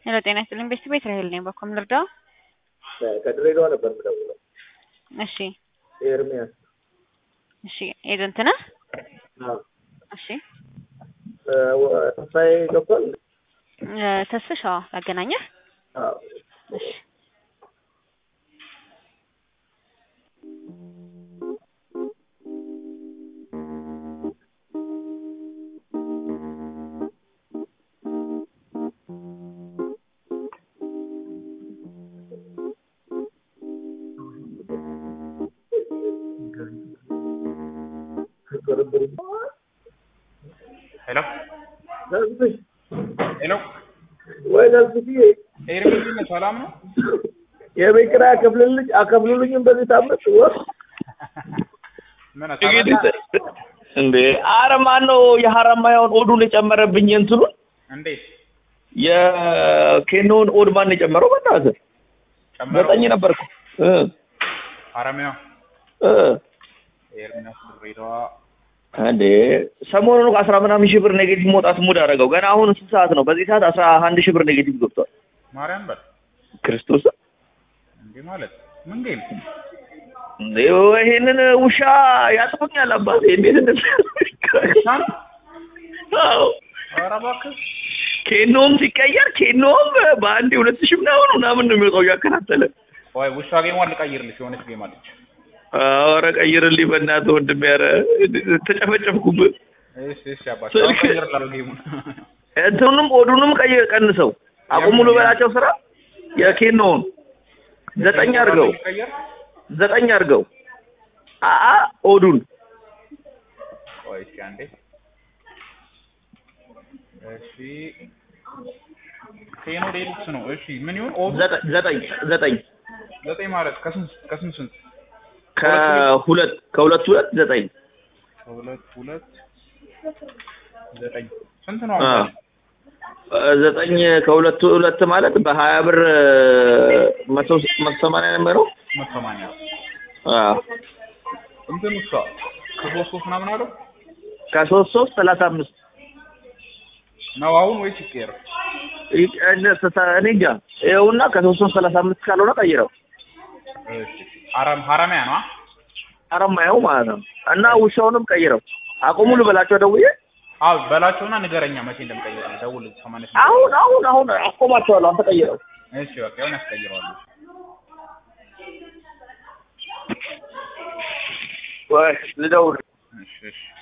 ሄሎ ጤና ይስጥልኝ ቤስት ቤት ራሄል ነኝ። በኮም ልርዳው? ከድሬዳዋ ነበር የምደውለው። እሺ ኤርሚያስ እሺ ኤጀንት ነህ? አዎ። እሺ እ ወ- ተስፋዬ ገብቷል? እ ተስፍሽ አዎ ላገናኘህ? አዎ። እሺ ሄሎ ተስፍሽ ሄሎ ወይ ተስፍዬ ኤርሚ ሰላም ነው? የቤት ኪራይ አከፍልልኝ አከፍሉልኝም በዚህ ሳምንት ወር ምን እንግዲህ አሳበላ? እንዴ አረ ማን ነው የሀረማያውን ኦዱን የጨመረብኝ እንትኑን እንዴት የኬኖውን ኦድ ማን የጨመረው? በእናትህ ጨመረው? ዘጠኝ ነበርኩ እ ሀረሚያ እ ኤርሚያስ ድሬዳዋ እንዴ ሰሞኑን እኮ አስራ ምናምን ሺህ ብር ኔጌቲቭ መውጣት ሙድ አደረገው። ገና አሁን ስንት ሰዓት ነው? በዚህ ሰዓት አስራ አንድ ሺህ ብር ኔጌቲቭ ገብቷል። ማርያም በል ክርስቶስ እንዴ ማለት ምን ጌም እንዴ ይሄንን ውሻ ያጥፉኛል አባቴ እንዴት እንደዚህ ሻን አዎ ኧረ እባክህ ኬኖም ሲቀየር ኬኖም በአንድ ሁለት ሺህ ምናምን ምናምን ነው የሚወጣው እያከታተለ ወይ ውሻ ጌሟን ልቀይርልሽ የሆነች ጌም አለች ኧረ ቀይርልኝ በእናትህ ወንድሜ ኧረ ተጨፈጨፍኩብህ እሺ እሺ አባት ስልክ- ቀይርላለሁ ጌሙን እንትኑንም ኦዱንም ቀይ ቀንሰው አቁሙ ልበላቸው ስራ የኬኖውን ዘጠኝ አድርገው ቀየር ዘጠኝ አድርገው አአ ኦዱን ቆይ እስኪ አንዴ እሺ ኬኖ ዴሉክስ ነው እሺ ምን ይሁን ኦዱ ዘጠኝ ዘጠኝ ዘጠኝ ዘጠኝ ማለት ከስንት ከስንት ስንት ከሁለት ከሁለት ሁለት ዘጠኝ ሁለት ሁለት ዘጠኝ ስንት ነው አ አሁን ዘጠኝ ከሁለት ሁለት ማለት በሀያ ብር መቶ መቶ ሰማንያ ነው የሚሆነው መቶ ሰማንያ አ እንትን እሷ ከሶስት ሶስት ምናምን አለው ከሶስት ሶስት ሰላሳ አምስት ነው አሁን ወይስ ይቀየር ይህ- እኔ እንጃ ይኸውና ከሶስት ሶስት ሰላሳ አምስት ካልሆነ ቀይረው እሺ ሀረም ሀረሚያ ነው አረማየው ማለት ነው እና ውሻውንም ቀይረው አቁሙ ልበላቸው ደውዬ አዎ በላቸውና ንገረኛ መቼ እንደምቀይር ደውል ሰማንያ ስምንት አሁን አሁን አሁን አቆማቸዋለሁ አንተ ቀይረው እሺ በቃ ይሁን ያስቀይረዋለሁ ወይ ልደውል እሺ እሺ